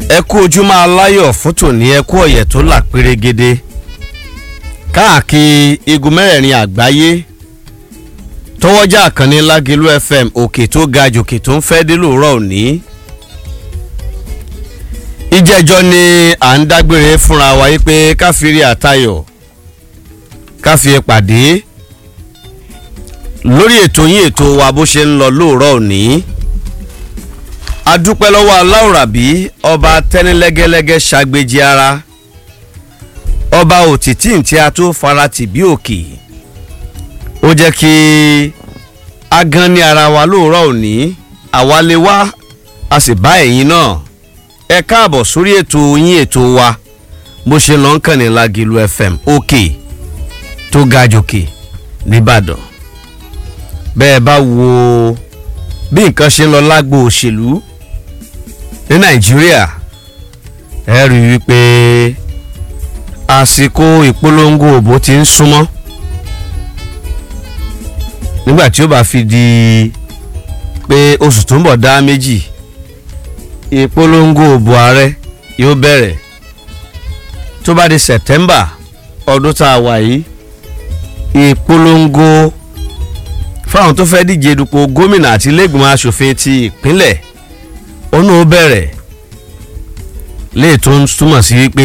ẹ kú ojúmọ́ aláyọ̀ fún tòní ẹ kú ọ̀yẹ̀ tó là pérégede káàkiri igun mẹ́rẹ̀ẹ̀rin àgbáyé tọwọ́jà àkànní lágẹ̀lú fm òkè tó ga jòkè tó ń fẹ́ dé lóòrọ̀ òní ìjẹ́jọ́ ni à ń dágbére fúnra wa yí pé káfíìrì àtayọ̀ káfíì pàdé lórí ètò yín ètò wa bó ṣe ń lọ lóòrọ̀ òní adúpẹ́ lọ́wọ́ aláwòrábí ọba tẹ́nilẹ́gẹ́lẹ́gẹ́ ṣàgbéjì ara ọba òtítì tí a tó farati bí òkè ó jẹ́ kí a gan ní ara wa lóòrọ̀ òní àwa lè wá a sì bá ẹ̀yin náà ẹ káàbọ̀ sórí ètò yín ètò wa bó ṣe lọ ń kàn ní Lágìlú FM òkè tó ga jòkè nìbàdàn bẹ́ẹ̀ bá wo bí nǹkan ṣe ń lọ lágbo òṣèlú ní nàìjíríà ẹ rí i wípé àsìkò ìpolongo òbò ti ń súnmọ́ nígbà tí ó bá fi di pé oṣù tó ń bọ̀ dá méjì ìpolongo òbò ààrẹ yóò bẹ̀rẹ̀ tó bá di september ọdún tá a wà yìí ìpolongo fáwọn tó fẹ́ díje dupò gómìnà àti iléègbìmọ̀ asòfin ti ìpínlẹ̀ ọ̀nà ó bẹ̀rẹ̀ léè tó ń túmọ̀ sí wípé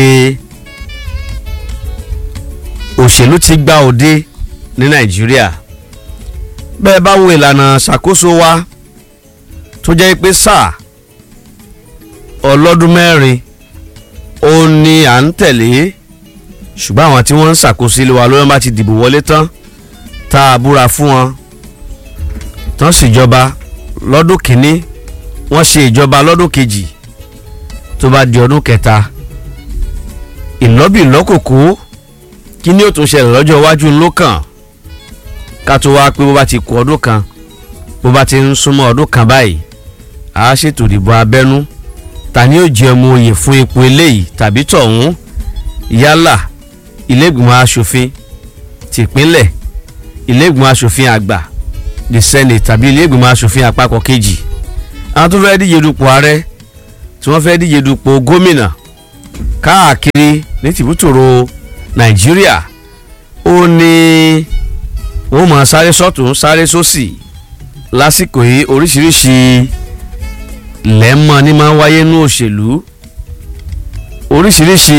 òṣèlú ti gba òde ní nàìjíríà bẹ́ẹ̀ bá wo ìlànà ṣàkóso wa tó jẹ́ pé sáà ọlọ́dún mẹ́rin ó ní à ń tẹ̀lé ṣùgbọ́n àwọn tí wọ́n ń ṣàkóso ilé wa lóyún bá ti dìbò wọlé tán tá a búra fún wọn tán ṣèjọba lọ́dún kìíní wọ́n ṣe ìjọba lọ́dún kejì tó bá di ọdún kẹta ìlọ́bì lọ́kòkó kí ni ó tún ṣẹlẹ̀ lọ́jọ́ iwájú ńlọ kàn ká tó wá pé bó bá ti kù ọdún kan bó bá ti ń súnmọ́ ọdún kan báyìí a ṣètò ìdìbò abẹ́nú ta ni yóò jẹ ọmọ oyè fún ipò eléyìí tàbí tọ̀hún yálà ilégbìmọ̀ asòfin tìpínlẹ̀ ilégbìmọ̀ asòfin àgbà the senate tàbí ilégbìmọ̀ asòfin àpapọ̀ kejì àwọn tó fẹ́ díje dupò ààrẹ tí wọ́n fẹ́ díje dupò gómìnà káàkiri ní tìbútòrò nàìjíríà ó ní wọ́n mọ̀ sáré sọ́tún sáré sósì lásìkò yìí oríṣiríṣi lẹ́mọ̀ ní máa ń wáyé ní òṣèlú oríṣiríṣi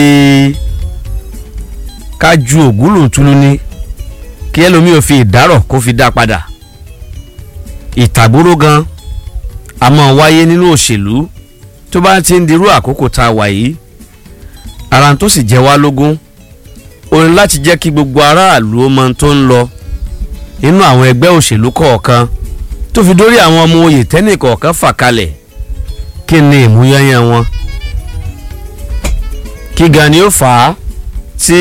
kájú ògúlùntúlù ni kí ẹlòmíì ò fi ìdárọ̀ kó fi dá padà ìtàgbóró gan a máa wáyé nínú òṣèlú tó bá ti ń dirú àkókò tá a wà yìí ara tó sì jẹ́ wá lógún ó ní láti jẹ́ kí gbogbo aráàlú ó mọ tó ń lọ nínú àwọn ẹgbẹ́ òṣèlú kọ̀ọ̀kan tó fi dórí àwọn ọmọ oyè tẹ́nì kọ̀ọ̀kan fà kalẹ̀ kí ni ìmúyányán wọn kí gan ni ó fà á tí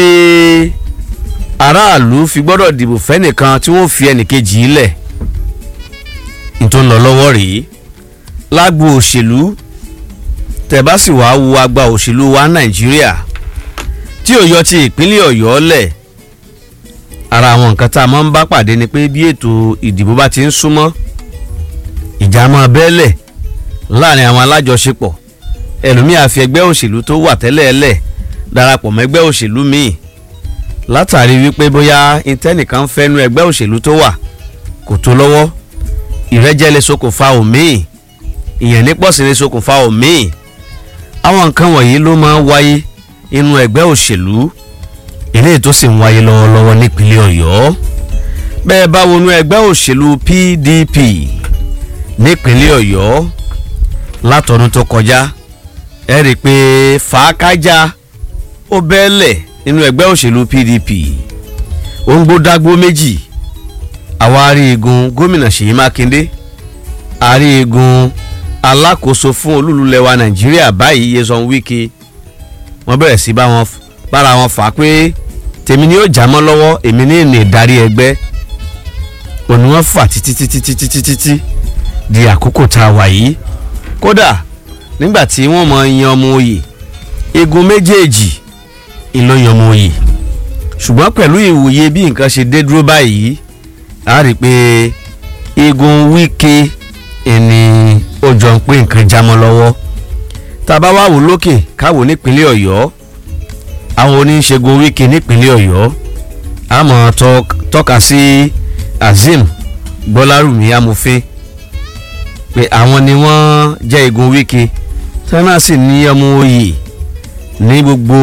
aráàlú fi gbọ́dọ̀ dìbò fẹ́nìkan tí wọ́n fi ẹnìkejì í lẹ̀ tó ń lọ lọ́wọ́ rèé lágbo òṣèlú tẹ̀bá sì wá wo agba òṣèlú wa nàìjíríà tí ò yọ ti ìpínlẹ̀ ọ̀yọ́ lẹ̀ ara àwọn nǹkan tá a máa ń bá pàdé ni pé bí ètò ìdìbò bá ti ń súnmọ́ ìjà máa bẹ́ẹ̀lẹ̀ láàrin àwọn alájọṣepọ̀ ẹlòmíà fi ẹgbẹ́ òṣèlú tó wà tẹ́lẹ̀ lẹ̀ darapọ̀ mọ́ ẹgbẹ́ òṣèlú míì látàrí wípé bóyá intẹ́nìkan fẹ́nu ẹgbẹ́ òṣèlú tó wà kò tó lọ́wọ́ ìrẹ́jẹ lè ṣokùnfà òmíì ìyẹn nípọ̀sí lè ṣokùnfà òmíì àwọn nǹkan wọ̀nyí ló máa ń wáyé inú ẹgbẹ́ òṣèlú eléyìí tó sì ń wáyé lọ́wọ́lọ́wọ́ nípínlẹ̀ ọ̀yọ́ bẹ́ẹ̀ bá wọnú ẹgbẹ́ òṣèlú PDP nípínlẹ̀ ọ̀yọ́ látọdún tó kọjá ẹ rí i pé fàákájà ó bẹ́ẹ̀lẹ̀ nínú ẹgbẹ́ òṣèlú PDP ó ń gbódágbó méjì àwárí igun gómìnà Ṣèyí Mákindé àrí igun alákòóso fún olúlulẹ̀wà Nàìjíríà báyìí Nyesom Wike wọ́n bẹ̀rẹ̀ sí bára wọn fà á pé tèmi ni ó já mọ́ lọ́wọ́ èmi ní ìní ìdarí ẹgbẹ́ òní wọ́n fà títí títí títí títí tí di àkókò tá a wà yìí kódà nígbà tí wọ́n mọ yan ọmọ oyè igun méjèèjì ìlò yan ọmọ oyè ṣùgbọ́n pẹ̀lú ìwòye bí nǹkan ṣe dé dúró báyìí a rí i pé igun Wike ẹni ó jọ ń pé nǹkan jámọ́ lọ́wọ́ tá tá a bá wá wò lókè káwò nípínlẹ̀ ọ̀yọ́ àwọn oníṣègùn wíkì nípínlẹ̀ ọ̀yọ́ àmọ́ tọ́ka sí azeem gbọ́lárùmí amòfin pé àwọn ni wọ́n jẹ́ igun wíkì tí wọ́n náà sì ní ọmọ oyè ní gbogbo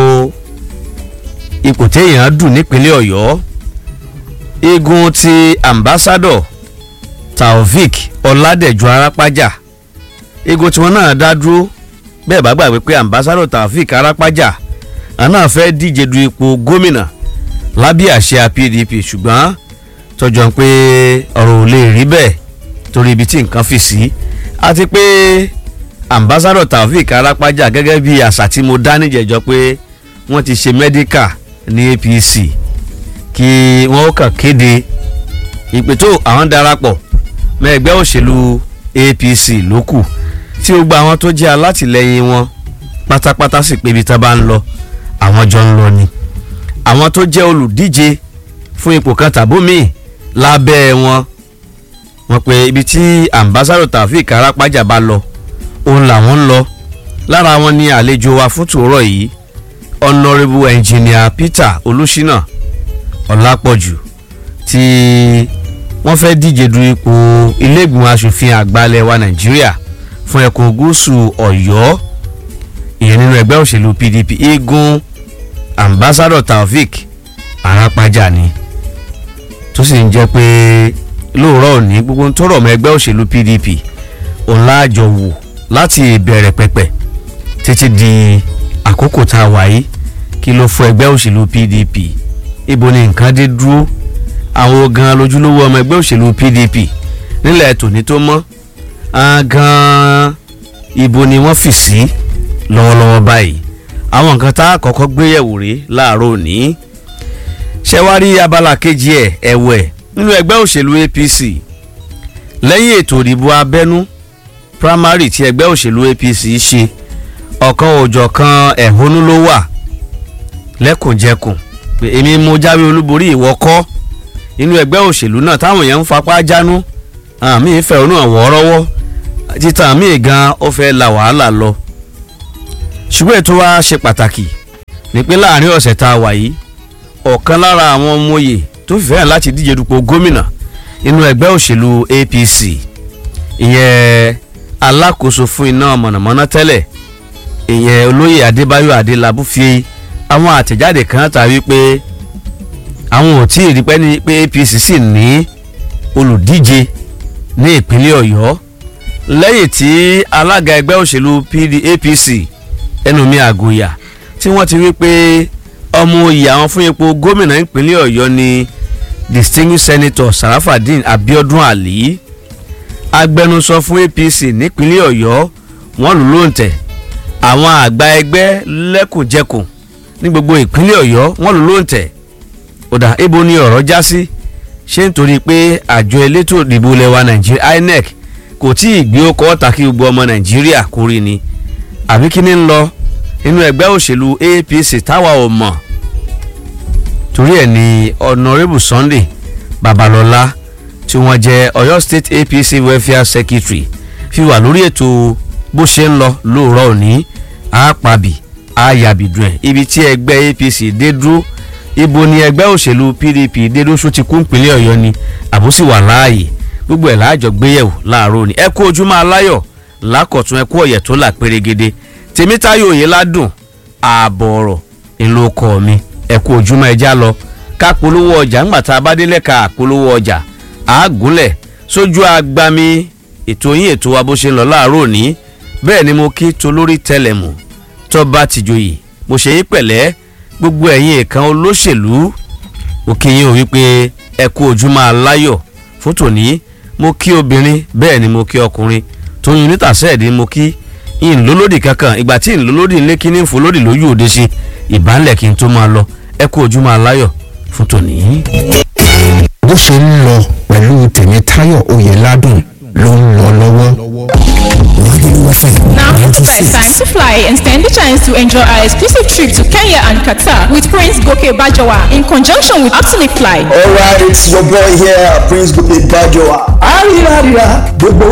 ipò téèyàn dùn nípínlẹ̀ ọ̀yọ́ igun ti ambassador taofik ọládẹ̀jọ arápájà igun tí wọ́n náà dá dúró bẹ́ẹ̀ bá gbàgbé pé ambassador taofik arápájà àná fẹ́ díje du ipò gómìnà lábẹ́ àṣẹ pdp ṣùgbọ́n tọjọ́ pé ọ̀rọ̀ ò lè rí bẹ́ẹ̀ torí ibi tí nǹkan fi sí àti pé ambassador taofik arápájà gẹ́gẹ́ bí àṣà tí mo dá níjẹ̀jọ́ pé wọ́n ti ṣe mẹ́díkà ní apc kí wọ́n kàn kéde ìpè tó àwọn darapọ̀ mọ́ ẹgbẹ́ òṣèlú apc ló kù tí ó gba àwọn tó jẹ́ alátìlẹyìn wọn pátápátá sì pé ibi tá a bá ń lọ àwọn jọ ń lọ ni àwọn tó jẹ́ olùdíje fún ipò kan tàbómìn lábẹ́ wọn wọ́n pe ibi tí ambassador taofik arápájà bá lọ òun làwọn ń lọ lára wọn ni àlejò wa fún tòórọ yìí honourable engineer peter olùṣínà ọlápọ̀jù tí wọ́n fẹ́ díje du ipò iléègbìmọ̀ asòfin àgbàlẹ̀ wa nàìjíríà fún ẹkùn gúúsù ọ̀yọ́ ìyẹn nínú ẹgbẹ́ òṣèlú pdp igun ambassador taofik arápájà ni tó sì ń jẹ́ pé lóòrọ̀ òní gbogbo tó rọ̀ mọ́ ẹgbẹ́ òṣèlú pdp òun láàjọ wò láti ìbẹ̀rẹ̀ pẹ̀pẹ̀ títí di àkókò tá a wà yìí kí ló fún ẹgbẹ́ òṣèlú pdp ibo ni nǹkan dé dúró àwọn gan lójúlówó ọmọ ẹgbẹ́ òṣèlú pdp nílẹ̀ tòní tó mọ́ gan ibo ni wọ́n fì sí lọ́wọ́lọ́wọ́ báyìí àwọn nǹkan tá a kọ́kọ́ gbéyẹ̀wò rí láàárọ̀ òní ṣẹ́wárí abala kejì ẹ̀ ẹ̀wẹ̀ nínú ẹgbẹ́ òṣèlú apc lẹ́yìn ètò ìdìbò abẹ́nú primary tí ẹgbẹ́ òṣèlú apc ṣe ọ̀kan òjọ̀kan ẹ̀hónú ló wà lẹ́kùnjẹkùn pé èmi mo jáwé olúborí ìwọ kọ́ inú ẹgbẹ́ òṣèlú náà táwọn èèyàn ń fapá jánú àmì ìfẹ́ ònú àwọ̀rọ́wọ́ títà míì gan ó fẹ́ la wàhálà lọ ṣùgbọ́n ètò wa ṣe pàtàkì ní pé láàrin ọ̀sẹ̀ tá a wà yìí ọ̀kan lára àwọn ọmọ oyè tó fẹ́ràn láti díje dupò gómìnà inú ẹgbẹ́ òṣèlú apc ìyẹn alákòóso fún iná mọ̀nàmọ́ná tẹ́lẹ̀ ìyẹn olóyè adébáyọ̀ adélábù fi àwọn àtẹ̀jáde kan ta wípé àwọn ò tí ì rí pẹ́ ní pé apc sì ní olùdíje ní ìpínlẹ̀ ọ̀yọ́ lẹ́yìn tí alága ẹgbẹ́ òṣèlú PD apc ẹnùmí àgòyà tí wọ́n ti wí pé ọmọ oyè àwọn fún ipò gómìnà ìpínlẹ̀ ọ̀yọ́ ni distinguished senator sarafadin abiodun ali agbẹnusọ fún apc nípínlẹ̀ ọ̀yọ́ wọ́n lù lóǹtẹ̀ àwọn àgbà ẹgbẹ́ lẹ́kùnjẹkùn ní gbogbo ìpínlẹ̀ ọ̀yọ́ wọ́n lù lóǹtẹ̀ ọ̀dà ibo ni ọ̀rọ̀ já sí ṣé nítorí pé àjọ elétò ìdìbò lẹwa nàìjíríà inec kò tí ì gbé ọkọ̀ ọ̀tà kí gbogbo ọmọ nàìjíríà kórè ni àbí kí ni ń lọ nínú ẹgbẹ́ òṣèlú apc táwa ò mọ̀ torí ẹ̀ ní honourable sunday babalọ́lá tí wọ́n jẹ́ ọ̀yọ́ state apc welfare secretary fi wà lórí ètò bó ṣe ń lọ lóòrọ̀ òní àápàbì àyàbìdùn ẹ̀ ibi tí ẹgbẹ́ apc dé dúró ibo ni ẹgbẹ́ òṣèlú pdp dé dúró sún ti kún ìpínlẹ̀ ọ̀yọ́ ni àbúsí wà láàyè gbogbo ẹ̀ láàjọ gbéyẹ̀wò láàárọ̀ òní ẹ kú ojúmọ́ aláyọ̀ lákọ̀tún ẹ kú ọ̀yẹ̀ tó là pérégede tèmítáyò òye ládùn ààbọ̀ ọ̀rọ̀ ńlọ kọ́ mi ẹ kú ojúmọ́ ẹja lọ ká polówó ọjà ńgbà tá a bá délẹ̀ ká polówó ọjà àágúnlẹ̀ sójú agbami ètò yín ètò wa bó ṣe ń lọ láàárọ̀ òní bẹ́ẹ̀ ni mo kí tolórí tẹlẹ̀mù tọ́ba tìjòyè mo ṣe yín pẹ̀lẹ́ gbogbo ẹ̀yin ìkan olóṣèlú òkè yín ò wípé ẹ kú ojúmọ́ aláyọ̀ fún tòní mo kí obìnrin bẹ́ẹ̀ ni mo kí ọkùnrin tóyún nítàsẹ́ẹ̀dì mo kí ìǹlólódì kankan ìgbà tí ìǹlólódì ńlé kí ní ìfòlódì lójú òde ṣe ìbánlẹ̀ kí n tó máa lọ ẹ kú ojúmọ́ aláyọ̀ fún tòní. bó ṣe ń lọ pẹ̀lú tèmítáyọ̀ oyèládùn ló ń lọ lọ́wọ́. Now it's time to fly and stand the chance to enjoy our exclusive trip to Kenya and Qatar with Prince Goke Bajawa in conjunction with Aptonic Fly. Alright, it's your boy here, Prince Gope Bajoa. Arira, arira, gbogbo